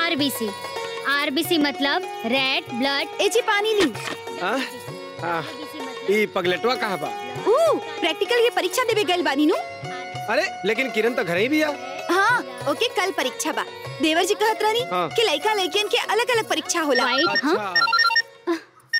RBC RBC मतलब red blood ए जी पानी ली हाँ? हाँ, ई पगलेटवा कहाँ बा ऊ प्रैक्टिकल के परीक्षा देवे गइल बानी नु अरे लेकिन किरण तो घर ही भी आ हाँ ओके कल परीक्षा बा देवर जी कहत रहनी हाँ। कि लइका लइकियन के अलग अलग परीक्षा होला वाइट हाँ अच्छा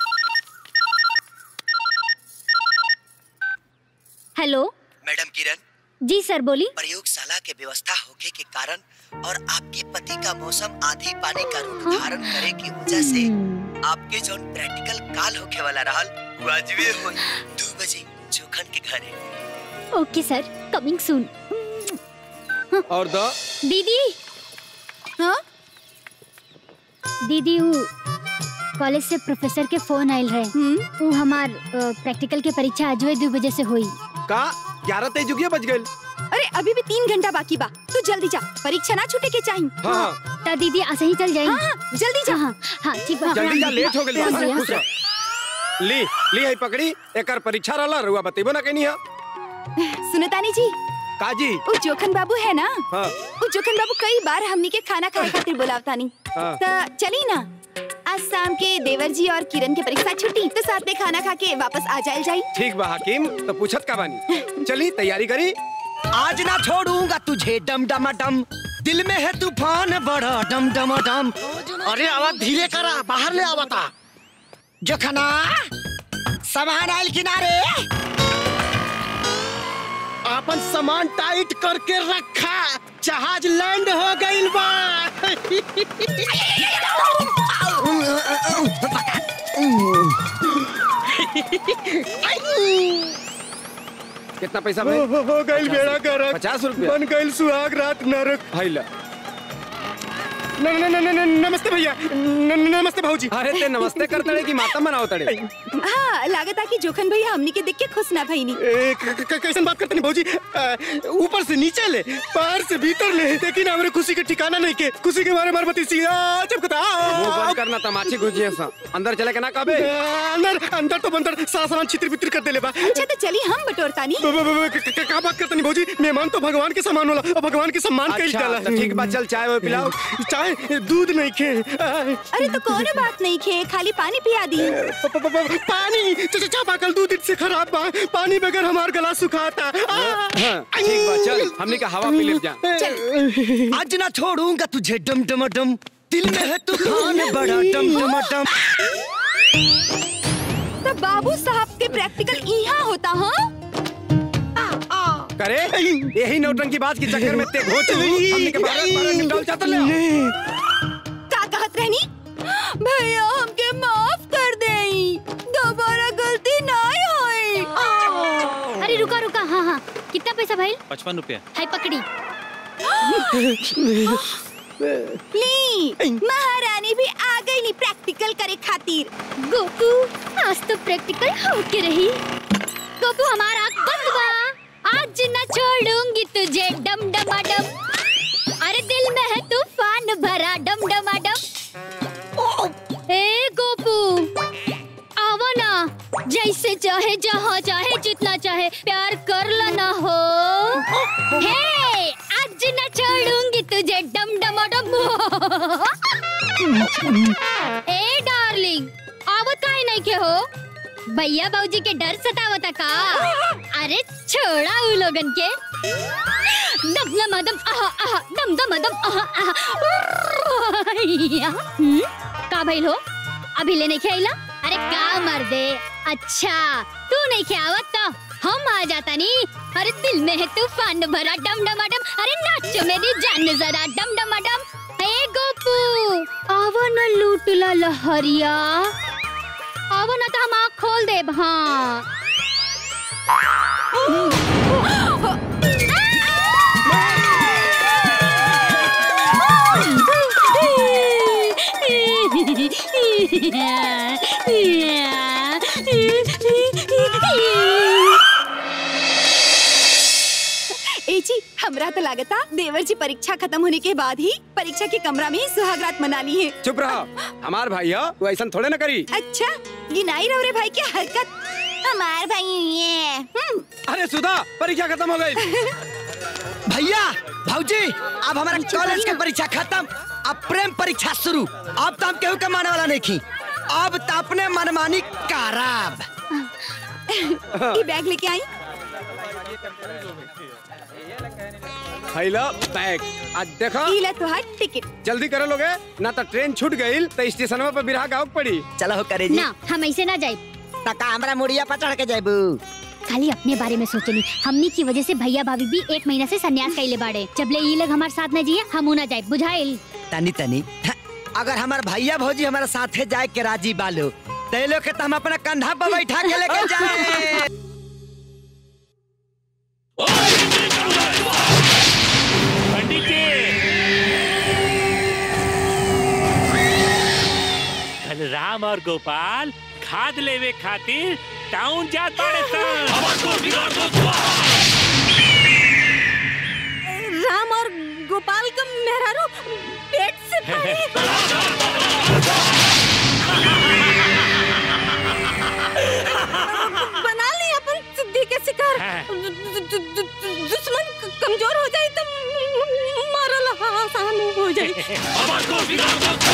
हेलो मैडम किरण जी सर बोली प्रयोगशाला के व्यवस्था होके के कारण और आपके पति का मौसम आंधी पानी का रूप धारण करे की वजह से आपके जो प्रैक्टिकल काल होके वाला रहल वो अजबे हो दो बजे जोखन के घरे ओके सर कमिंग सून और दो दीदी हाँ दीदी वो कॉलेज से प्रोफेसर के फोन आयल रहे हम्म वो हमार प्रैक्टिकल के परीक्षा आज दो बजे से हुई का ग्यारह तेईस जुगिया बज गए अरे अभी भी तीन घंटा बाकी बा तू जल्दी जा परीक्षा ना छूटे के चाहिए हाँ हाँ तो दीदी ऐसे ही चल हाँ जाएगी हाँ जल्दी जा हाँ हाँ ठीक बा जल्दी जा लेट हो गइल बा। हाँ, खुश हाँ। रह। ली ली है पकड़ी एकर परीक्षा रहला रुआ बतेबो ना कहनी हा सुनतानी जी काजी वो जोखन बाबू है ना हाँ वो जोखन बाबू कई बार हमनी के खाना खाए खातिर बुलावतानी हाँ। तो चली ना आज शाम के देवर जी और किरण के परीक्षा छुट्टी तो साथ में खाना खा के वापस आ जाए जाई ठीक बा हकीम तो पूछत का बानी चली तैयारी करी आज ना छोड़ूंगा तुझे डम डम डम दिल में है तूफान बड़ा डम डम डम अरे आवाज धीरे करा बाहर ले आवता जोखना सामान आयल किनारे अपन सामान टाइट करके रखा जहाज लैंड हो गइल बा कितना पैसा भाई हो गइल बेड़ा गरक पचास रुपया बन गइल सुहाग रात नरक भाई ला न, न, न, न, न, नमस्ते भैया न, न, नमस्ते भाऊजी अरे ते नमस्ते कर तड़े की माता मनाओ तड़े हाँ लागत कि जोखन भैया हमनी के देख के खुश ना भईनी ए, क- क- कैसन बात करते नहीं भाऊजी अ, ऊपर से नीचे ले बाहर से भीतर ले लेकिन हमारे खुशी के ठिकाना नहीं के खुशी के मारे मार बती सी आ, चमकता आ, मुंह बंद करना तमाची घुसिए सा अंदर चले के ना कबे अंदर अंदर तो बंदर सारा सामान छितर बितर कर देले बा अच्छा तो चली हम बटोरतानी ब- ब- ब- क- क- का बात करते नहीं भाऊजी मेहमान तो भगवान के समान होला और भगवान के सम्मान कइल अच्छा जाला तो ठीक बा चल चाय वो पिलाओ चाय दूध नहीं खे आ, अरे तो कोनो बात नहीं खे खाली पानी पिया दी प- प- प- पानी च- च- चापाकल दूध से खराब बा पानी बगैर हमार गला सुखाता आ, हाँ ठीक बा चल हमनी का हवा पी ले जा आज ना छोड़ूंगा तुझे डम डम डम दिल में है तूफान बड़ा डम डम डम तो बाबू साहब के प्रैक्टिकल यहाँ होता हाँ करे यही नौटंकी बात के चक्कर में ते घोच हमनी के बारह बारह निपटाल चाहत ले आओ। का कहत रहनी भैया हमके माफ कर देई दोबारा गलती नहीं होई अरे रुका रुका हाँ हाँ कितना पैसा भाई पचपन रुपया हाय पकड़ी ली महारानी भी आ गई नी प्रैक्टिकल करे खातिर गोपू आज तो प्रैक्टिकल होके रही गोपू हमारा आँख बंद बा आज न छोड़ूंगी तुझे डम डमा डम अरे दिल में है तूफान भरा डम डमा डम ए गोपू आवा ना जैसे चाहे जहाँ चाहे जितना चाहे प्यार कर लेना हो हे आज न छोड़ूंगी तुझे डम डमा डम ए डार्लिंग आवत काहे नहीं के हो भैया बाबूजी के डर सतावता का अरे छोड़ा उ लोगन के दम दम दम आहा आहा दम दम दम आहा आहा या, हम्म, का भइल हो अभी ले नहीं खेला अरे का मर दे अच्छा तू नहीं खेवत तो हम आ जाता नी अरे दिल में है तूफान भरा डम डम डम अरे नाचो मेरी जान जरा डम डम डम ए गोपू आवा न लूटला लहरिया आवा न तो हम आँख खोल देब हाँ ए जी हमरा तो लागता देवर जी परीक्षा खत्म होने के बाद ही परीक्षा के कमरा में ही सुहागरात मना ली है चुप रहो हमार भाई हो तू ऐसा थोड़े ना करी अच्छा गिनाई रहो रे भाई की हरकत हमार भाई ये हम्म, अरे सुधा परीक्षा खत्म हो गई भैया भौजी अब हमारा कॉलेज के परीक्षा खत्म अब प्रेम परीक्षा शुरू अब तो हम केहू के माने वाला नहीं खी अब तो अपने मनमानी कराब ये बैग लेके आई हैला बैग आज देखो ई ले तुहार टिकट जल्दी करो लोगे ना तो ट्रेन छूट गई तो स्टेशन पर बिरहा गाँव पड़ी चलो हो करे जी ना हम ऐसे ना जाए तका हमरा मुड़िया पर चढ़ के जाबू खाली अपने बारे में सोचनी हमनी की वजह से भैया भाभी भी एक महीना से सन्यास कैले बाड़े जबले ई लोग हमारे साथ न जिए हम ना जाए बुझाइल तनी तनी हाँ, अगर हमार भैया भौजी हमारे साथे जाए के राजी बालो ते लोग के तो हम अपना कंधा पर बैठा के लेके जाए पंडित जी बलराम और गोपाल खाद लेवे खातिर टाउन जात बाड़े सन राम और गोपाल का मेहरारू पेट से पड़े बना ली अपन सिद्धि के शिकार हाँ। दु- दु- दु- दु- दु- दुश्मन क- कमजोर हो जाए तो मारल आसान हो जाए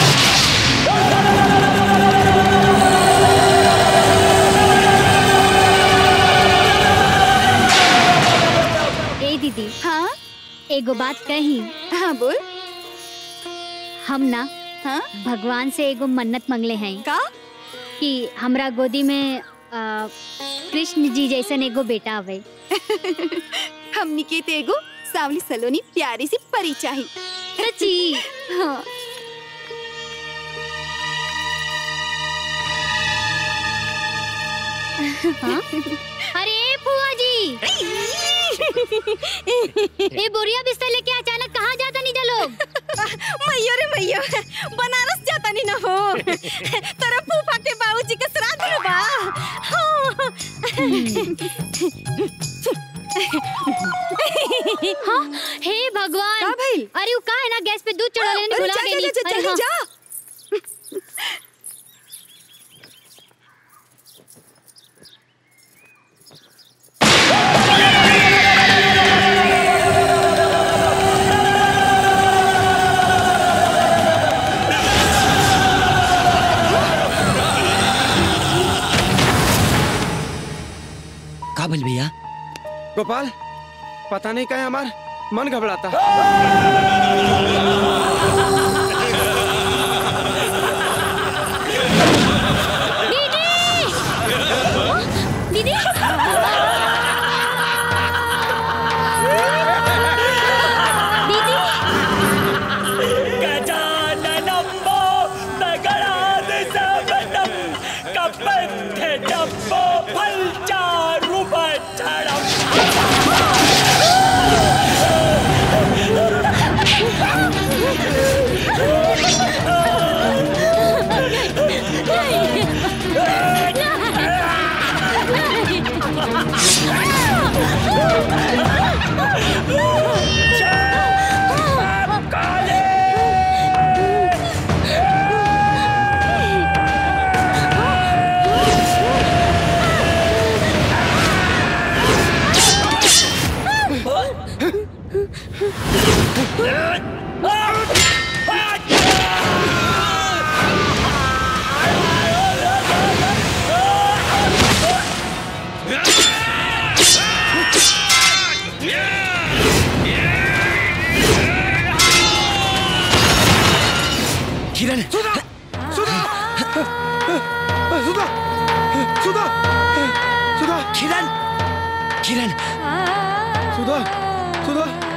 ए दीदी हाँ एगो बात कही हाँ बोल हम ना हाँ भगवान से एगो मन्नत मंगले हैं का कि हमरा गोदी में आ, कृष्ण जी जैसन एगो बेटा आवे हमनी के ते एगो सावली सलोनी प्यारी सी परी चाही सच्ची हाँ हाँ? अरे फुआ जी ये बोरिया बिस्तर लेके अचानक कहाँ जाता नहीं जा लोग मैयो रे मैयो बनारस जाता नहीं ना हो तेरा फूफा के बाबूजी के श्राद्ध में बा हाँ हे भगवान का भइल? अरे वो का है ना गैस पे दूध चढ़ा लेने अरे भुला जा, गई जा, जा, अरे जा, हाँ। जा। का बोल भैया गोपाल पता नहीं कहे हमार मन घबराता दीदी दीदी गजाननम्बो नगरादिसवनं कपन्थजम्बो फलचारुभक्षणम् किरण सुधा सुधा सुधा सुधा सुधा किरण किरण सुधा सुधा